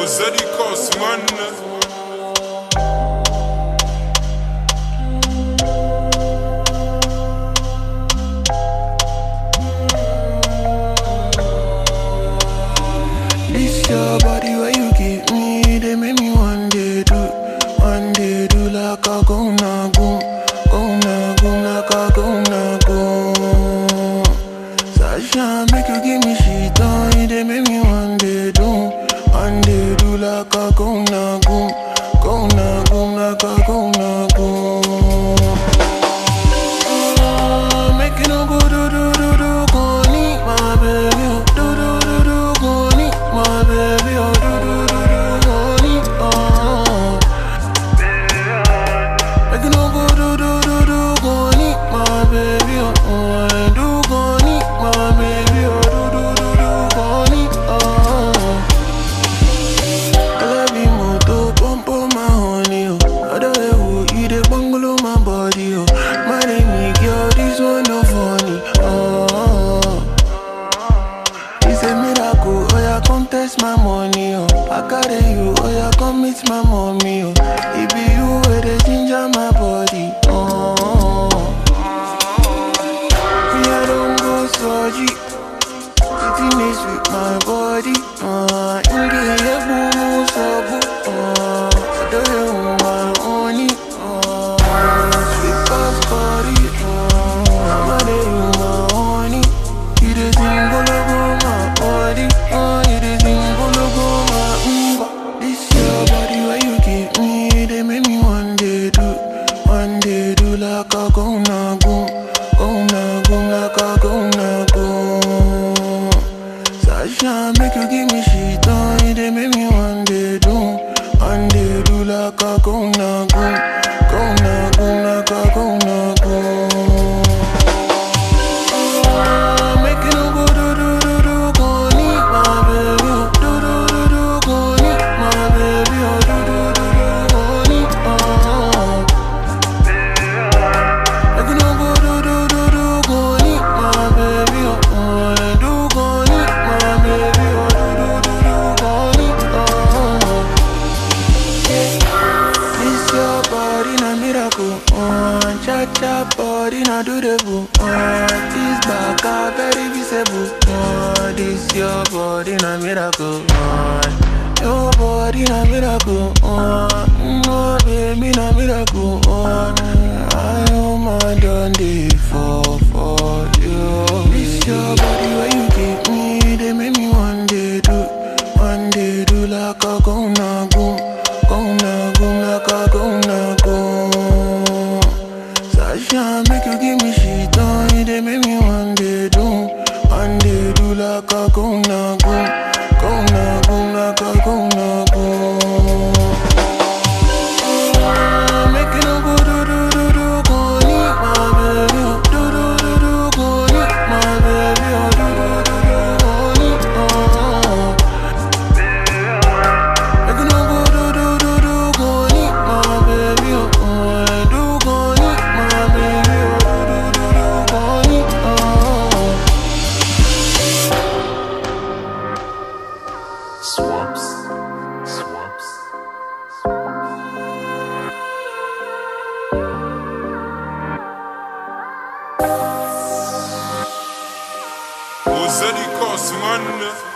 Zeddy Cost, man. This your body where you give me, they make me one day do, one day do like a go na go, go na go like a go na go. Sasha make you give me shit on, they make me one day do, one day do like a go na go, go na go like a go na go. Ah, Make you no go do do do do go need my baby oh. do do do do go need my baby oh. do do do do go need oh. Make you no go do do do do go need my baby oh. oh. I do go need my baby oh. do do do do go need oh. I love you moto, pump on my honey, oh. Other way, oh, you the bungalow my body, oh. My name is girl, this one no funny, oh. It's a miracle, oh yeah, come test my money, oh. I carry you, oh yeah, come meet my mommy, oh. It be you where they ginger my body, oh. Me, I don't go surgery. Sitting is with my body, uh, in the air, boom, so good, uh, I don't know my honey, uh, sweet past body, uh, I'm a day, my honey, you the thing, go logo, my body, uh, you the thing, go logo, my umba. This your body, where you give me, they make me one day do, one day do like a go na go, go na go like a go na go. Sasha make you give me shit on, they make me one day do, one day do like a go na go, go na go like a go na go. Ah, Make you no go do do do do go need my baby, oh. do do do do go need my baby, oh. do do do do go need oh. Make you no go do do do do go need my baby, oh. oh. I do go need my baby, oh. do do do do go need oh. This your body na miracle, oh. Cha cha body na do the boo, oh. This back a very visible, oh. This your body na miracle, oh. Your body na miracle, oh. No baby na miracle, oh. I am my done day for for you. This your body where you give me, they make me one day do, one day do like a go na go, go na go like a go na go. Sasha make you give me shit on, they make me one day do, one day do like a go na go, go na go like a go na go. Ah, Make you no go do do do do go need my baby, oh. do do do do go need my baby, oh. do do do do go need oh. Make you no go do do do do go need my baby, oh. I do go need my baby, oh. do do do do go need oh. Swaps. Swaps. Oh, Zeddy Cost, man.